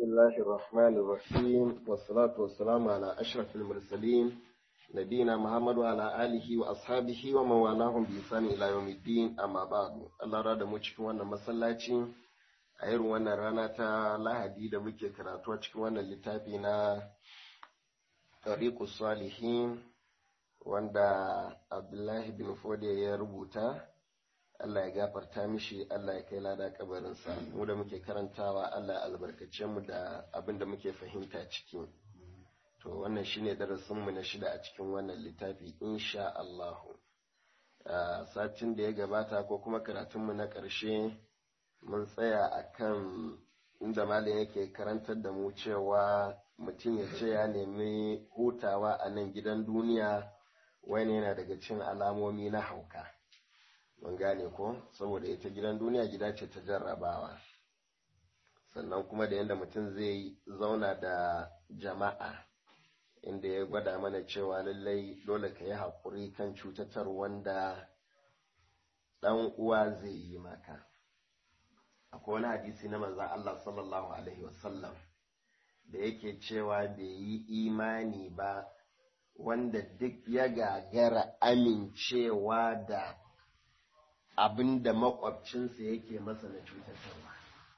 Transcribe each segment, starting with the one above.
الله الرحمن الرحيم والصلاة والسلام على أشرف المرسلين نبينا محمد وعلى آله وأصحابه ومن والاهم بإحسان إلى يوم الدين أما بعد الله رada mu cikin wannan masallaci a irin wannan rana ta Lahadi da muke karatu a cikin wannan littafi na Tariqus Salihin wanda Abdullahi bin Fode ya rubuta Allah ya gafarta mishi Allah ya kai lada kabarinsa mu da muke karantawa Allah ya albarkace mu da abin da muke fahimta ciki to wannan shine darasin mu na shida a cikin wannan littafi insha Allah satin da ya gabata ko kuma karatun mu na ƙarshe mun tsaya akan inda malam yake karantar da mu cewa mutum ya ce ya nemi hutawa a nan gidan duniya wani yana daga cin alamomi na hauka mun gane ko saboda ita gidan duniya gida ce ta jarrabawa sannan kuma da yadda mutum zai zauna da jama'a inda ya gwada mana cewa lallai dole ka yi haƙuri kan cutatar wanda ɗan uwa zai yi maka akwai wani hadisi na manzan Allah sallallahu alaihi wasallam da yake cewa bai yi imani ba wanda duk ya gagara amincewa da abin da makwabcinsa yake masa na cutarwa.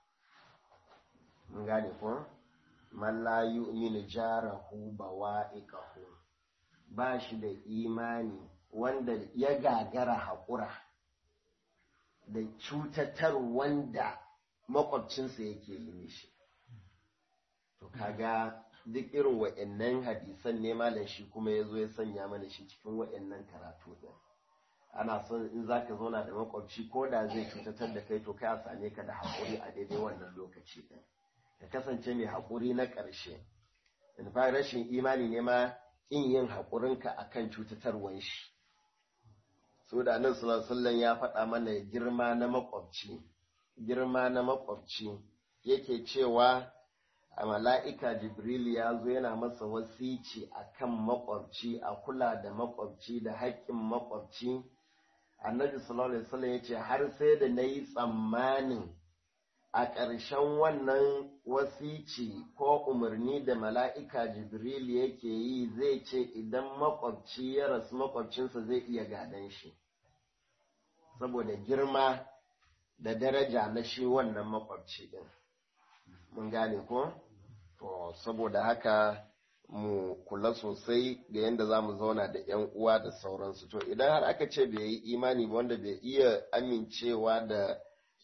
Mun gane ko? Man la yu'minu jarahu bawa'iqahu ba shi da imani wanda ya gagara haƙura da cutatar wanda makwabcinsa yake yi mishi. To kaga duk irin wa'annan hadisan ne malam shi kuma ya zo ya sanya mana shi cikin wa'annan karatu din. ana son in za ka zauna da makwabci ko da zai cutatar da kai to kai a same ka da haƙuri a daidai wannan lokaci ɗin ka kasance mai haƙuri na ƙarshe in fa rashin imani ne ma in yin haƙurinka a kan cutatarwan shi so da nan sallallahu ya faɗa mana girma na makwabci girma na makwabci yake cewa a mala'ika jibril ya zo yana masa wasici a kan makwabci a kula da makwabci da haƙƙin makwabci annabi sallallahu alaihi wasallam yace har sai da nayi tsammanin a ƙarshen wannan wasici ko umarni da mala'ika jibril yake yi zai ce idan makwabci ya rasu makwabcinsa zai iya gadan shi saboda girma da daraja na shi wannan makwabci din mun gane ko to saboda haka mu kula sosai ga yadda za mu zauna da 'yan uwa da sauransu to idan har aka ce bai yi imani ba wanda bai iya amincewa da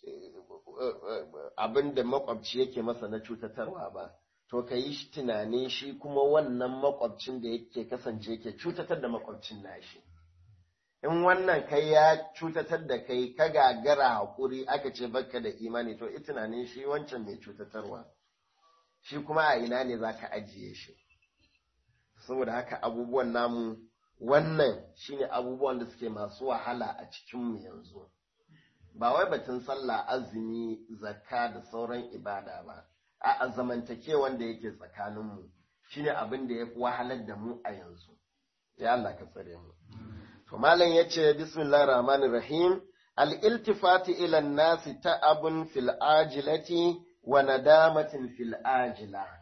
abin da makwabci yake masa na cutatarwa ba to ka yi tunanin shi kuma wannan makwabcin da yake kasance yake cutatar da makwabcin nashi in wannan kai ya cutatar da kai ka gagara haƙuri aka ce baka da imani to i tunanin shi wancan mai cutatarwa shi kuma a ina ne za ka ajiye shi saboda haka abubuwan namu wannan shine abubuwan da suke masu wahala a cikinmu yanzu ba wai batun sallah azumi zakka da sauran ibada ba a zamantake wanda yake tsakaninmu shine abin da ya fi wahalar da mu a yanzu ya Allah ka tsare mu to malam yace bismillahir rahmanir rahim al iltifati ila nasi ta'abun fil ajilati wa nadamatin fil ajila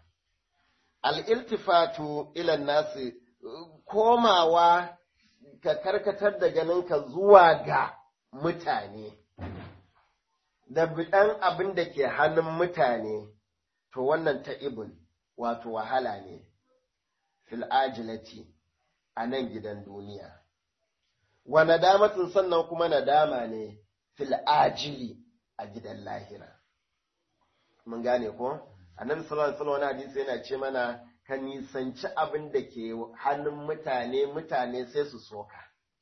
al'iltifatu ilan nasi komawa ka karkatar da ganinka zuwa ga mutane, da biɗan abin da ke hannun mutane, to wannan ta ibin wato wahala ne, fil'ajilati a nan gidan duniya. Wa nadamatin sannan kuma nadama ne fil'ajili a gidan lahira. Mun gane ko? annabi sallallahu alaihi wasallam hadisi yana ce mana ka nisanci abin da ke hannun mutane mutane sai su soka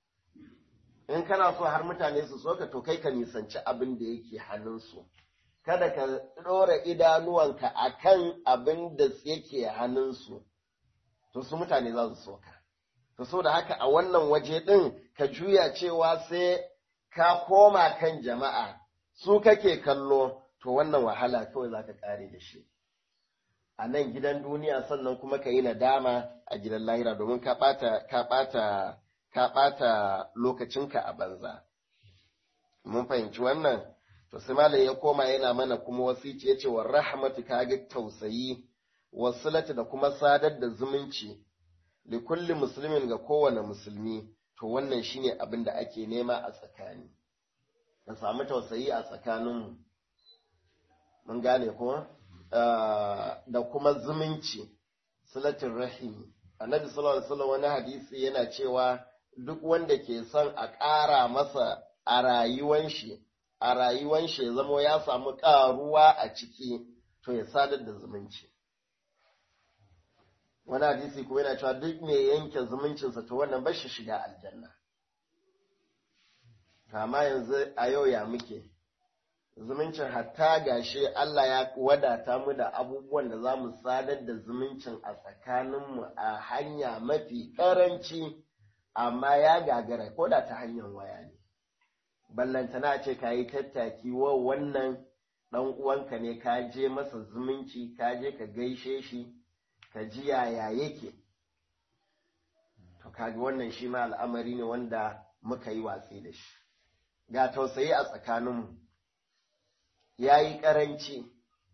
in kana so har mutane su soka to kai ka nisanci abin da yake hannunsu kada ka ɗora idanuwanka akan abin da yake hannunsu to su mutane za su soka to so da haka a wannan waje ɗin ka juya cewa sai ka koma kan jama'a su kake kallo to wannan wahala kawai za ka ƙare da shi a nan gidan duniya sannan kuma ka yi nadama a gidan lahira domin ka ɓata ka ɓata ka ɓata lokacinka a banza mun fahimci wannan to sai malam ya koma yana mana kuma wasici yace wa rahmatu kaga tausayi wasilatu da kuma sadar da zumunci li kulli muslimin ga kowane musulmi to wannan shine abin da ake nema a tsakani ka samu tausayi a tsakaninmu mun gane ko da kuma zumunci silatin rahimi annabi sallallahu alaihi wasallam wani hadisi yana cewa duk wanda ke son a ƙara masa a rayuwan shi a rayuwan shi ya zama ya samu ƙaruwa a ciki to ya sadar da zumunci wani hadisi kuma yana cewa duk mai yanke zumuncinsa to wannan ba shi shiga aljanna kama yanzu a yau ya muke zumuncin hatta gashi Allah ya wadata mu da abubuwan da za mu sadar da zumuncin a tsakaninmu a hanya mafi ƙaranci amma ya gagara ko da ta hanyar waya ne ballantana ce ka yi tattaki wa wannan ɗan uwanka ne ka je masa zumunci ka je ka gaishe shi ka ji yaya yake to kaga wannan shi ma al'amari ne wanda muka yi watsi da shi ga tausayi a tsakaninmu ya yi ƙaranci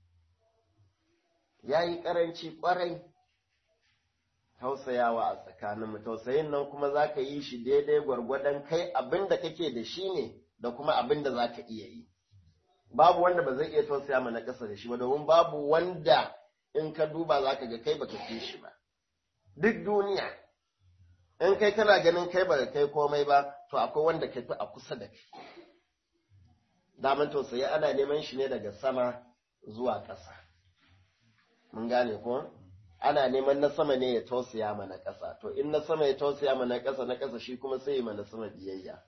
ya yi ƙaranci ƙwarai tausayawa a tsakaninmu tausayin nan kuma za ka yi shi daidai gwargwadon kai abin da kake da shi ne da kuma abin da za ka iya yi babu wanda ba zai iya tausaya mana ƙasa da shi ba domin babu wanda in ka duba za ka ga kai baka fi shi ba duk duniya in kai kana ganin kai baka kai komai ba to akwai wanda ka fi a kusa da kai daman tausayi ana neman shi ne daga sama zuwa ƙasa mun gane ko ana neman na sama ne ya tausaya mana ƙasa to in na sama ya tausaya mana ƙasa na ƙasa shi kuma sai ya mana sama biyayya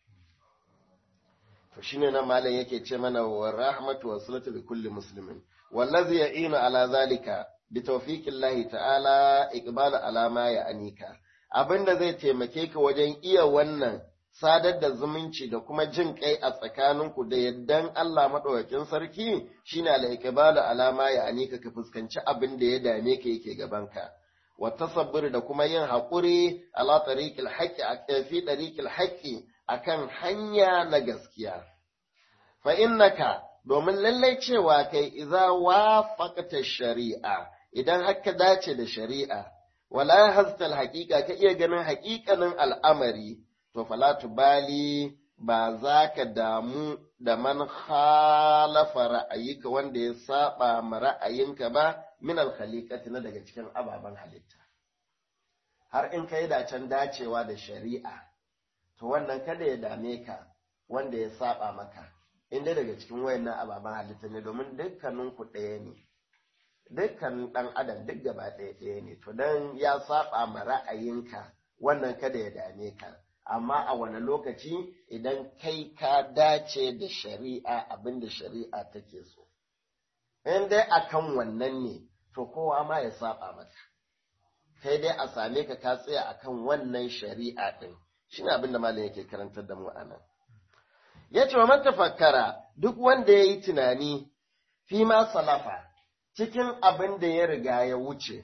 to shine nan malam yake ce mana wa rahmatu wa salatu li kulli muslimin wallazi ya'inu ala zalika bi tawfiqillahi ta'ala iqbala ala ma ya'anika abinda zai taimake ka wajen iya wannan sadar da zumunci da kuma jin kai a tsakaninku da yaddan Allah maɗaukakin sarki shine al-iqbalu alama ya anika ka fuskanci abin da ya dame ka yake gabanka wa tasabbur da kuma yin haƙuri ala tariqil haqqi fi tariqil haqqi akan hanya na gaskiya fa innaka domin lallai cewa kai idza wafaqta shari'a idan haka dace da shari'a wala hastal haqiqa ka iya ganin haƙiƙanin al'amari to fala tubali ba za ka damu da man khalafa ra'ayika wanda ya saba ma ra'ayinka ba min alkhaliqati na daga cikin ababen halitta har in kai dacen dacewa da shari'a to wannan kada ya dame ka wanda ya saba maka inda daga cikin wayannan ababen halitta ne domin dukkanin ku ɗaya ne dukkan ɗan adam duk gaba ɗaya ɗaya ne to dan ya saba ma ra'ayinka wannan kada ya dame ka amma a wani lokaci idan kai ka dace da shari'a abinda shari'a take so in dai akan wannan ne to kowa ma ya saba maka kai dai a same ka ka tsaya akan wannan shari'a din shine abin da malam yake karantar da mu anan ya ce wa man tafakkara duk wanda ya yi tunani fi ma salafa cikin abin da ya riga ya wuce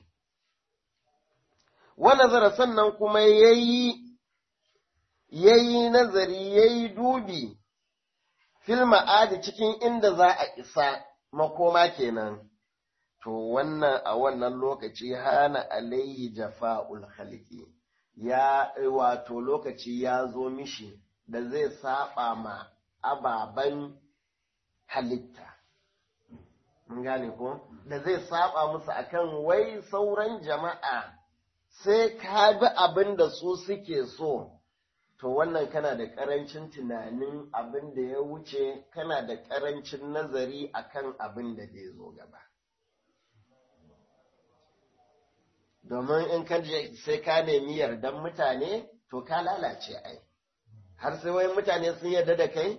wa nazara sannan kuma ya yi ya yi nazari ya yi dubi fil ma'adi cikin inda za a isa makoma kenan to wannan a wannan lokaci hana alayhi jafa'ul khalqi ya wato lokaci ya zo mishi da zai saba ma ababen halitta mun gane ko da zai saba musu akan wai sauran jama'a sai ka bi abin da su suke so to wannan kana da ƙarancin tunanin abin da ya wuce kana da ƙarancin nazari akan abin da zai zo gaba domin in ka je sai ka nemi yardan mutane to ka lalace ai har sai wai mutane sun yarda da kai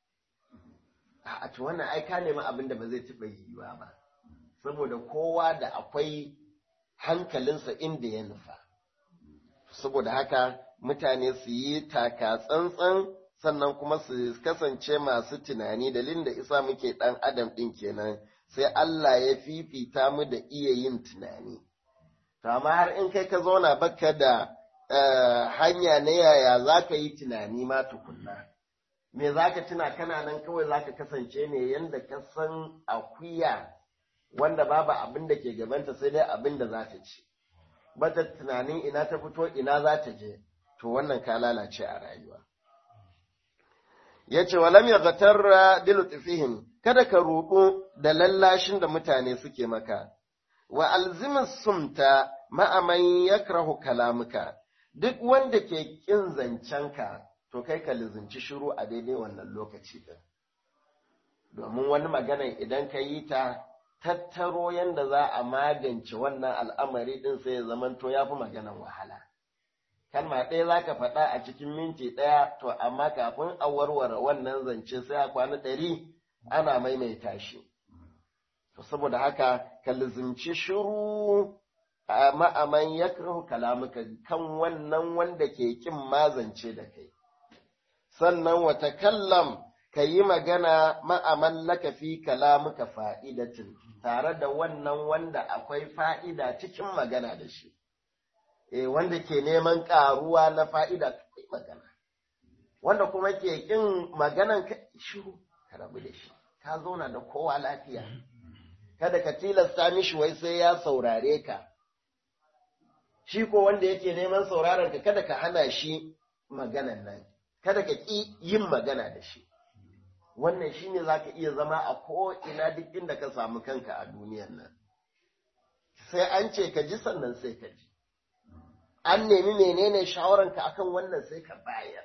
a to wannan ai ka nemi abin da ba zai taɓa yiwuwa ba saboda kowa da akwai hankalinsa inda ya nufa saboda haka mutane su yi taka tsantsan sannan kuma su kasance masu tunani dalilin da isa muke ɗan adam ɗin kenan sai Allah ya fifita mu da iya yin tunani to amma har in kai ka zauna baka da hanya na yaya za ka yi tunani ma tukunna me za ka tuna kana nan kawai za ka kasance ne yadda ka san akuya wanda babu abin da ke gabanta sai dai abin da za ta ci bata tunanin ina ta fito ina za ta je to wannan ka lalace a rayuwa ya ce walam ya zatarra dilutfihim kada ka roƙo da lallashin da mutane suke maka wa alzimis sumta ma'aman yakrahu kalamuka duk wanda ke ƙin zancenka to kai ka lizinci shiru a daidai wannan lokaci din domin wani magana idan ka yi ta tattaro yadda za a magance wannan al'amari din sai ya zamanto ya fi maganan wahala kalma ɗaya za ka faɗa a cikin minti ɗaya to amma kafin a warware wannan zance sai a kwana ɗari ana maimaita shi to saboda haka ka lizinci shiru a ma'aman ya kalamuka kan wannan wanda ke kin mazance da kai sannan wata kallam ka yi magana ma'aman laka fi kalamuka fa'idatin tare da wannan wanda akwai fa'ida cikin magana da shi e wanda ke neman ƙaruwa na fa'ida kai magana wanda kuma ke ƙin maganan ka shiru ka rabu da shi ka zauna da kowa lafiya kada ka tilasta mishi wai sai ya saurare ka shi ko wanda yake neman sauraron ka kada ka hana shi maganan nan kada ka ƙi yin magana da shi wannan shine za ka iya zama a ko'ina duk inda ka samu kanka a duniyan nan sai an ce ka ji sannan sai ka ji an nemi menene shawaranka akan wannan sai ka bayar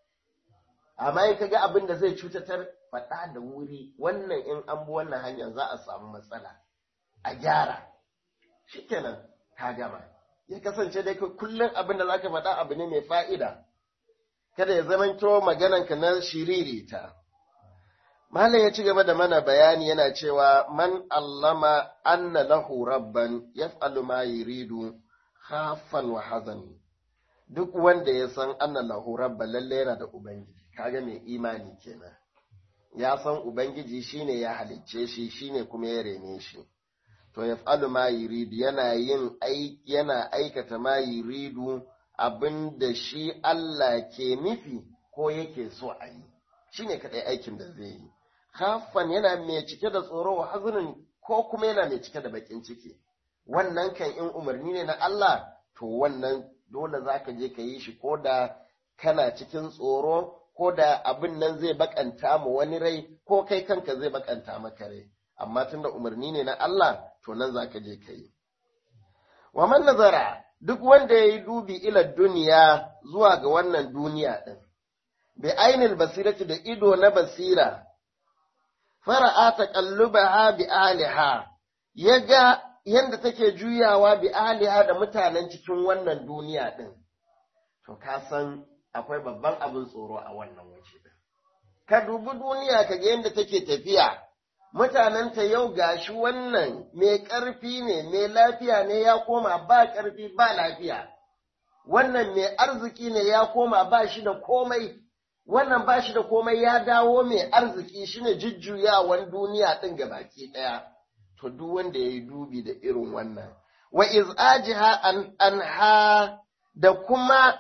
amma in ka ga abin da zai cutatar faɗa da wuri wannan in an bi wannan hanyar za a samu matsala a gyara shikenan ka gama ya kasance dai kullum abin da zaka faɗa abu ne mai fa'ida kada ya zamanto maganarka na shiririta Malam ya ci gaba da mana bayani yana cewa man allama anna lahu rabban yaf'alu ma yuridu khafan wa hazan duk wanda ya san anna lahu rabban lalle yana da ubangiji kaga mai imani kenan ya san ubangiji shine ya halicce shi shine kuma ya rene shi to yaf'alu ma yuridu yana yin yana aikata ma yuridu abinda shi Allah ke nufi ko yake so a yi shine kadai aikin da zai yi khafan yana mai cike da tsoro wa hazunin ko kuma yana mai cike da bakin ciki wannan kan in umarni ne na Allah to wannan dole za ka je ka yi shi ko da kana cikin tsoro ko da abin nan zai bakanta mu wani rai ko kai kanka zai bakanta maka rai amma tunda umarni ne na Allah to nan za ka je ka yi wa man nazara duk wanda ya yi dubi ila duniya zuwa ga wannan duniya ɗin bi ainil basirati da ido na basira fara'a taqallubaha bi aliha yaga yanda take juyawa bi aliha da mutanen cikin wannan duniya din to ka san akwai babban abin tsoro a wannan waje din ka dubi duniya ka ga yanda take tafiya mutanenta yau gashi wannan mai ƙarfi ne mai lafiya ne ya koma ba ƙarfi ba lafiya wannan mai arziki ne ya koma ba shi da komai wannan ba shi da komai ya dawo mai arziki shine jujjuyawan duniya ɗin ga baki ɗaya to duk wanda ya yi dubi da irin wannan wa iz'ajiha an anha da kuma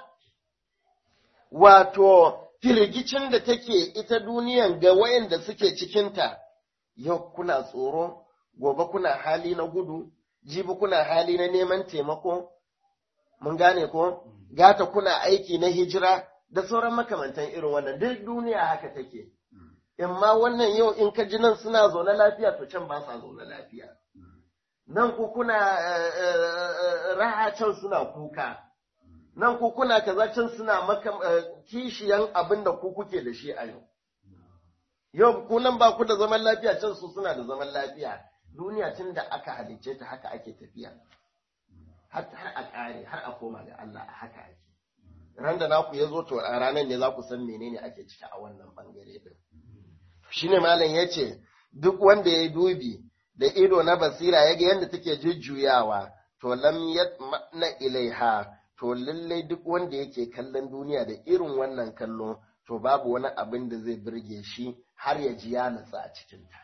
wato firgicin da take ita duniyan ga wayanda suke cikinta yau kuna tsoro gobe kuna hali na gudu jibi kuna hali na neman taimako mun gane ko gata kuna aiki na hijira da sauran makamantan irin wannan duk duniya haka take in ma wannan yau in ka ji nan suna zaune lafiya to can ba sa zaune lafiya nan ku kuna raha can suna kuka nan ku kuna kaza can suna maka kishiyan abin da ku kuke da shi a yau yau ku nan ba ku da zaman lafiya can su suna da zaman lafiya duniya tun da aka halicce ta haka ake tafiya har a ƙare har a koma ga Allah a haka ake ran da naku ya zo to a ranar ne za ku san menene ake ciki a wannan bangare din shine malam ya ce duk wanda ya dubi da ido na basira ya ga yadda take jujjuyawa to lam na ilaiha to lallai duk wanda yake kallon duniya da irin wannan kallo to babu wani abin da zai birge shi har ya ji ya natsa a cikinta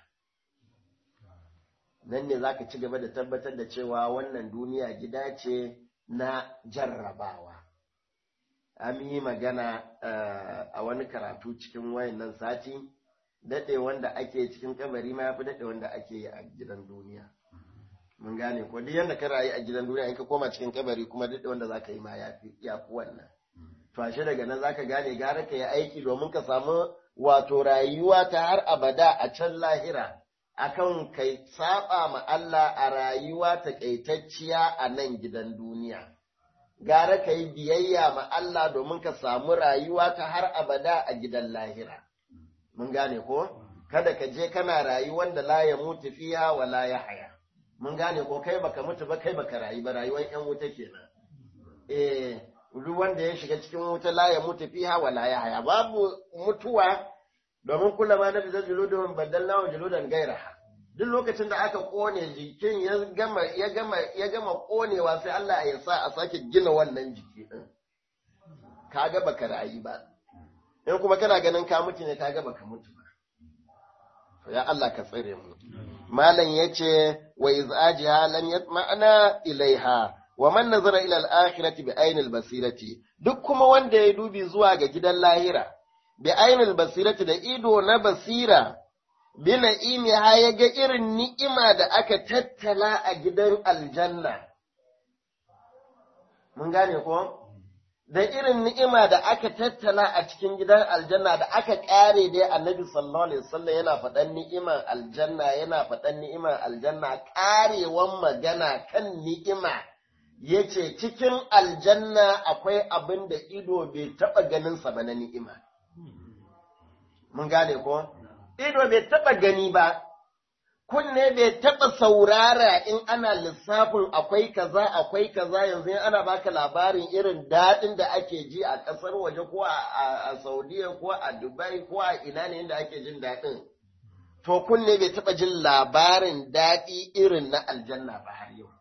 nan ne za ka ci gaba da tabbatar da cewa wannan duniya gida ce na jarrabawa an yi magana a wani karatu cikin wayannan sati daɗe wanda ake cikin kabari ma ya fi daɗe wanda ake yi a gidan duniya mun gane ko duk yanda ka rayu a gidan duniya in ka koma cikin kabari kuma daɗe wanda za ka yi ma ya fi wannan to ashe daga nan za ka gane gara ka yi aiki domin ka samu wato rayuwa ta har abada a can lahira akan kai saba ma Allah a rayuwa takaitacciya a nan gidan duniya gara ka yi biyayya ma Allah domin ka samu rayuwa ta har abada a gidan lahira mun gane ko kada ka je kana rayuwar da la ya mutu fiha wa la ya haya mun gane ko kai baka mutu ba kai baka rayu ba rayuwar yan wuta kenan eh duk wanda ya shiga cikin wuta la ya mutu fiha wa la ya haya babu mutuwa domin kula ma na bizar juludun badalna wa juludan gairaha duk lokacin da aka kone jikin ya gama ya gama ya gama konewa sai Allah ya sa a sake gina wannan jiki din kaga baka rayu ba in kuma kana ganin ka mutu ne kaga baka mutu ba to ya Allah ka tsare mu malam yace wa izajiha lam yatma'na ilaiha wa man nazara ila al-akhirati bi ainil basirati duk kuma wanda ya dubi zuwa ga gidan lahira bi ainil basirati da ido na basira bi na'imi ha ya ga irin ni'ima da aka tattala a gidan aljanna mun gane ko da irin ni'ima da aka tattala a cikin gidan aljanna da aka kare dai annabi sallallahu alaihi wasallam yana faɗan ni'iman aljanna yana faɗan ni'iman aljanna karewan magana kan ni'ima yace cikin aljanna akwai abin da ido bai taɓa ganin sa ba na ni'ima mun gane ko ido bai taɓa gani ba kunne bai taɓa saurara in ana lissafin akwai kaza akwai kaza yanzu in ana baka labarin irin daɗin da ake ji a ƙasar waje ko a Saudiya ko a Dubai ko a ina ne inda ake jin daɗin. To kunne bai taɓa jin labarin daɗi irin na aljanna ba har yau.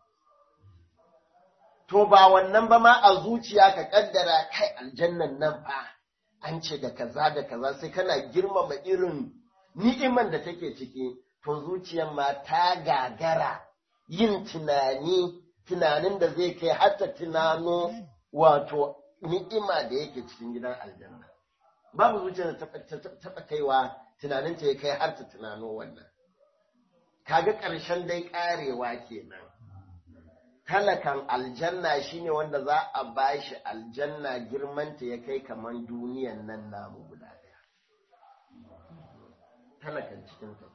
To ba wannan ba ma a zuciya ka ƙaddara kai aljannan nan fa an ce da kaza da kaza sai kana girmama irin ni'iman da take ciki. to zuciyar ma ta gagara yin tunani tunanin da zai kai hatta tunano wato ni'ima da yake cikin gidan aljanna babu zuciyar da taɓa kaiwa tunanin ta ya kai har ta tunano wannan kaga ƙarshen dai ƙarewa kenan talakan aljanna shine wanda za a bashi aljanna girmanta ya kai kamar duniyan nan namu guda ɗaya talakan cikin ta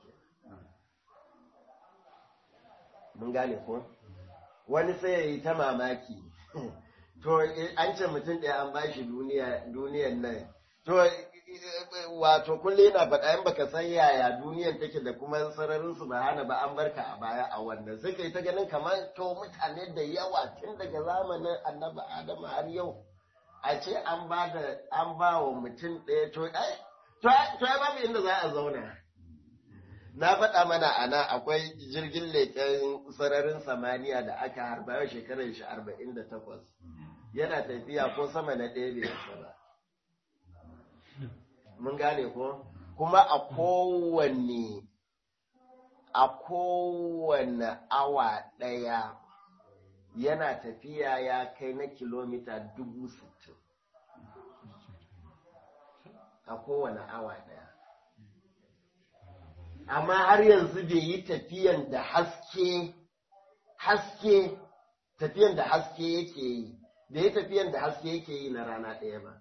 mun gane ko wani sai ya yi ta mamaki to an ce mutum ɗaya an bashi duniya duniyan nan to wato kullum yana faɗa in baka san yaya duniyan take da kuma sararin su ba hana ba an barka a baya a wannan sai kai ta ganin kamar to mutane da yawa tun daga zamanin annabi adamu har yau a ce an ba da an ba wa mutum ɗaya to ai to ai babu inda za a zauna na faɗa mana ana akwai jirgin leƙen sararin samaniya da aka harba yau shekarar shi arba'in da takwas yana tafiya ko sama na ɗaya bai yasa ba mun gane ko kuma a kowanne a kowanne awa ɗaya yana tafiya ya kai na kilomita dubu sittin a kowane awa ɗaya amma har yanzu bai yi tafiyan da haske haske tafiyan da haske yake yi bai yi tafiyan da haske yake yi na rana ɗaya ba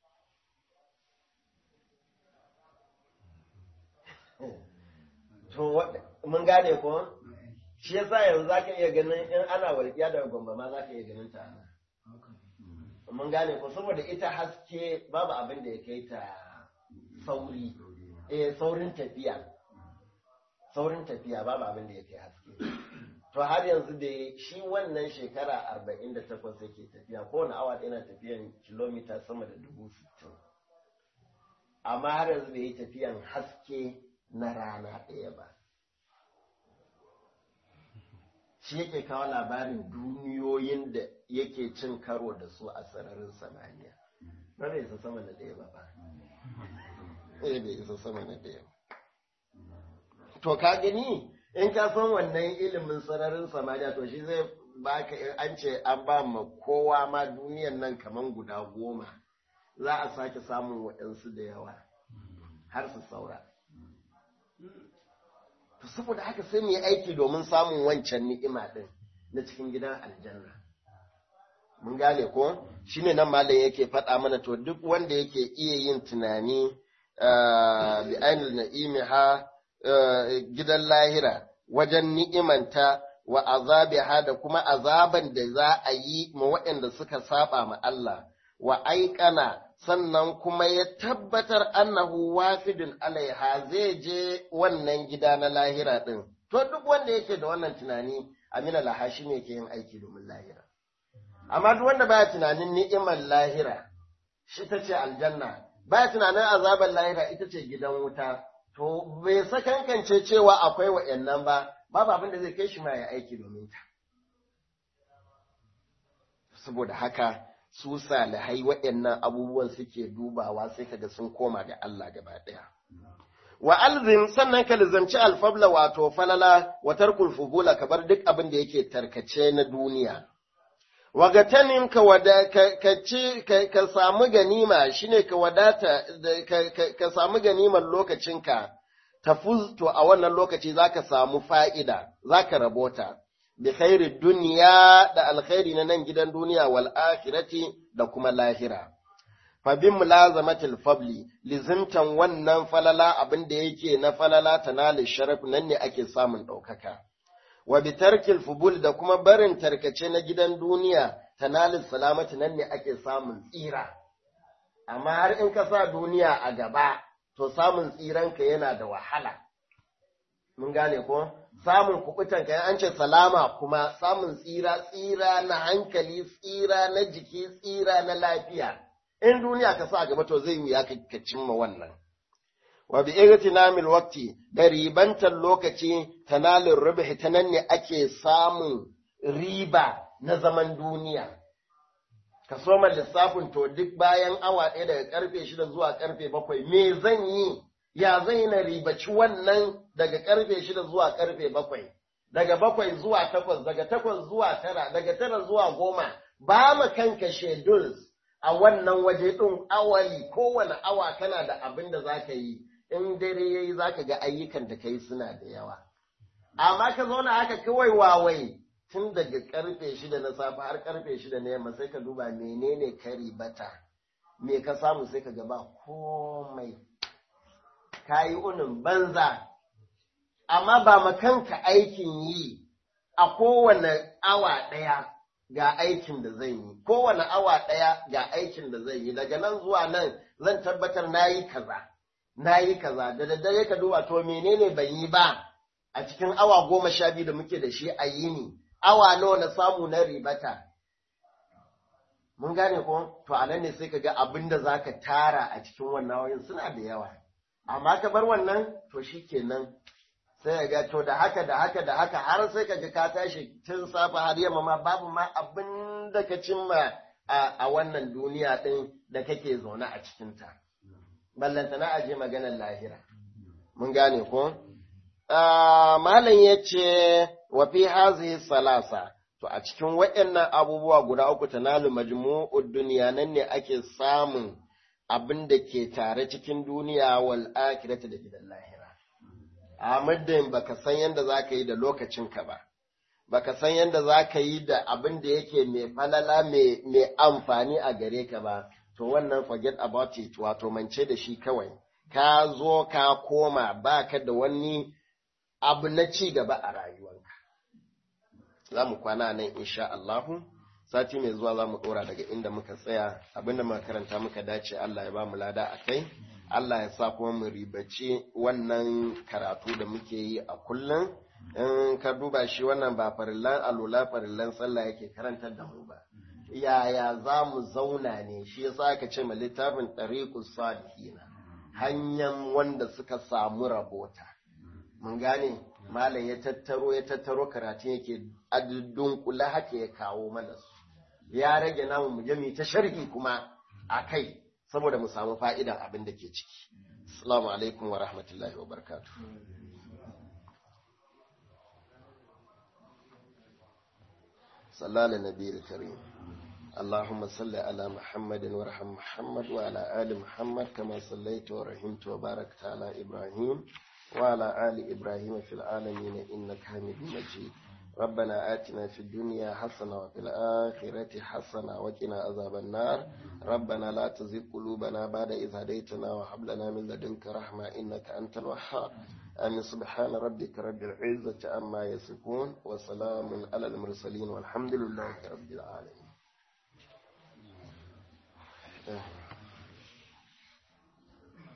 to mun gane ko shi yasa yanzu zaka iya ganin in ana walƙiya daga gombe ma zaka iya ganin ta mun gane ko saboda ita haske babu abin da ya kai ta sauri eh saurin tafiya saurin tafiya babu abin da ya kai haske to har yanzu da shi wannan shekara arba'in da takwas yake tafiya kowane awa yana tafiyan kilomita sama da dubu sittin amma har yanzu bai yi tafiyan haske na rana ɗaya ba shi yake kawo labarin duniyoyin da yake cin karo da su a sararin samaniya ba bai isa sama na ɗaya ba ba bai isa sama na ɗaya ba to ka gani in ka san wannan ilimin sararin samaniya to shi zai baka an ce an ba ma kowa ma duniyan nan kaman guda goma za a sake samun waɗansu da yawa har su saura to saboda haka sai mu yi aiki domin samun wancan ni'ima ɗin na cikin gidan aljanna mun gane ko shine nan malam yake faɗa mana to duk wanda yake iya yin tunani bi ainul na'imiha gidan lahira wajen ni'imanta wa azabiha da kuma azaban da za a yi ma waɗanda suka saba ma Allah wa aikana sannan kuma ya tabbatar annahu wafidun alaiha zai je wannan gida na lahira din to duk wanda yake da wannan tunani amina lahashi ne ke yin aiki domin lahira amma duk wanda baya tunanin ni'imar lahira shi ta ce aljanna baya tunanin azabar lahira ita ce gidan wuta to bai sakankance cewa akwai wa'annan ba babu abin da zai kai shi ma ya aiki domin ta saboda haka su salihai waɗannan abubuwan suke dubawa sai kaga sun koma ga Allah gaba ɗaya. Wa alzim sannan ka lizanci alfabla wato falala wa tarkul fubula ka bar duk abin da yake tarkace na duniya. Wa gatanin ka wada ka ci ka samu ganima shine ka wadata ka samu ganiman lokacinka tafuz to a wannan lokaci zaka samu fa'ida zaka rabota. bi khairi duniya da alkhairi na nan gidan duniya wal akhirati da kuma lahira. Fa bin mulazamatil fabli lizimtan wannan falala abin da yake na falala tanalil sharaf nan ne ake samun ɗaukaka. Wa bi tarkil fubul da kuma barin tarkace na gidan duniya tanalil salamati nan ne ake samun tsira. Amma har in ka sa duniya a gaba, to samun tsiranka yana da wahala. Mun gane ko? samun kubutan kai an ce salama kuma samun tsira tsira na hankali tsira na jiki tsira na lafiya in duniya ka sa gaba to zai wuya ka cimma wannan wa bi igtinamil waqti da ribantar lokaci tanalin rubhi ta nan ne ake samun riba na zaman duniya ka soma lissafin to duk bayan awa ɗaya daga karfe shida zuwa karfe bakwai me zan yi ya zai na ribaci wannan daga karfe shida zuwa karfe bakwai, daga bakwai zuwa takwas, daga takwas zuwa tara, daga tara zuwa goma, ba mu kanka schedules a wannan waje ɗin awali kowane awa kana da abin da za ka yi, in dare ya yi za ka ga ayyukan da ka yi suna da yawa. Amma ka zauna haka kawai wawai tun daga karfe shida na safe har karfe shida na yamma sai ka duba menene ka ribata, me ka samu sai ka gaba komai. ka yi unin banza, amma ba makanka aikin yi a kowane awa ɗaya ga aikin da zan yi, kowane awa ɗaya ga aikin da zan yi, daga nan zuwa nan zan tabbatar na yi kaza, na yi kaza, da daddare ka duba to menene ban yi ba a cikin awa goma sha biyu da muke da shi a yini, awa nawa na samu na ribata. Mun gane ko? To a nan ne sai ka ga abin da za ka tara a cikin wannan wayan suna da yawa. amma ka bar wannan to shi kenan sai ga to da haka da haka da haka har sai ka ga ka tashi tun safa har yamma ma babu ma abin da ka cimma a wannan duniya ɗin da kake zaune a cikinta. Ballanta na aje maganar lahira. Mun gane ko? Malam ya ce wa fi hazihi salasa to a cikin waɗannan abubuwa guda uku tanalu majmu'ud duniya nan ne ake samun abin da ke tare cikin duniya wal akhirati da gidan lahira a muddin baka san yadda za ka yi da lokacinka ba baka san yadda za ka yi da abin da yake mai falala mai amfani a gare ka ba to wannan forget about it wato mance da shi kawai ka zo ka koma baka da wani abu na ci gaba a rayuwanka za mu kwana nan insha Allahu sati mai zuwa za mu ɗora daga inda muka tsaya abinda muka karanta muka dace Allah ya ba mu lada a kai Allah ya sa kuma mu ribaci wannan karatu da muke yi a kullum in ka duba shi wannan ba farillan alula farillan sallah yake karantar da mu ba yaya za mu zauna ne shi yasa aka ce ma littafin tariqus salihina hanyar wanda suka samu rabota mun gane malam ya tattaro ya tattaro karatu yake adudun kula haka ya kawo mana su ya rage namu mu je mu ta sharhi kuma a kai saboda mu samu fa'idan abin da ke ciki assalamu alaikum wa rahmatullahi wa barakatuh sallallahu nabiyil karim اللهم صل على محمد وارحم محمد وعلى آل محمد كما صليت ورحمت وباركت على إبراهيم وعلى آل إبراهيم في العالمين إنك حميد مجيد ربنا آتنا في الدنيا حسنة وفي الآخرة حسنة وقنا عذاب النار ربنا لا تزغ قلوبنا بعد إذ هديتنا وهب لنا من لدنك رحمة إنك أنت الوهاب آمين سبحان ربك رب العزة عما يصفون وسلام على المرسلين والحمد لله رب العالمين